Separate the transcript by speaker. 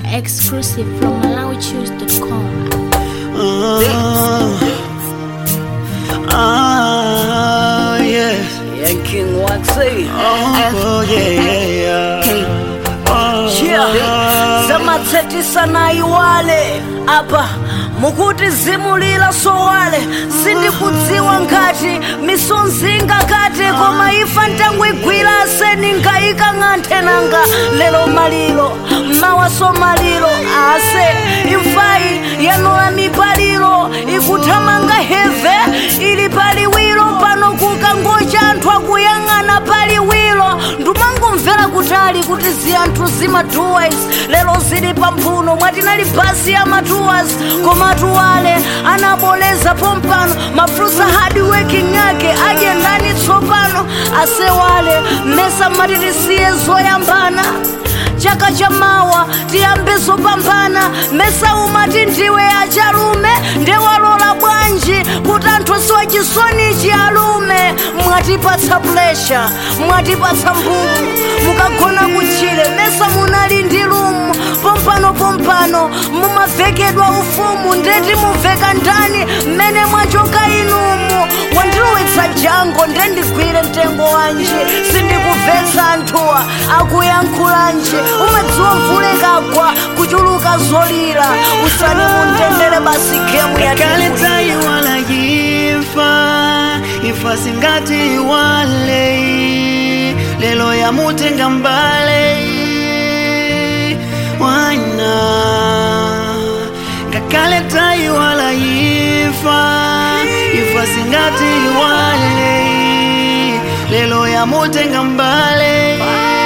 Speaker 1: Exclusive from MalawiChoose.com.
Speaker 2: Ah, ah, yes.
Speaker 3: Yeah, King Waxy.
Speaker 2: Oh, yeah, yeah, yeah. Oh,
Speaker 3: Yeah. zamatsetisa na iwale apa mukuti zimulira sowale sindikudziwa ngati misonzinga kati koma ifa ntangwigwira aseni nkayika ng'anthe nanga lero maliro mawaso maliro ase imfayi yanula mipaliro ikuthamanga heve ili paliwiro pano kukangocha anthu akuyang'ana paliwiro ndumangomvera kutali kuti ziyanthu zimatuwas lero zili pamphuno mwatinali basi ya matuwas koma tuwale anaboleza pompano mafrusa hard working ake aje ndani tsopano asewale mesa matitisiye zoyambana chaka cha mawa tiyambe zopambana mesa umati ndiwe achalume ndewalola bwanji kuti anthu siwa chisonichi alume mwatipatsa plesha mwatipatsa mbumu mukagona kutchire mesa munali ndi lumu pompano pompano mumavekedwa ufumu ndeti muveka ndani mmene mwachoka inumu wandilowetsa jango ndendigwire mtengo wanji sindikubvetsa anthuwa akuyankhulanji umadziwa mvule kagwa kuchuluka zolira usani mundendere basi gemu ya
Speaker 2: kale tayiwala yifa ifa singati wale lelo yamutenga mbale wana ngakale tayiwala yifa ifa singati wale lelo yamutenga mbale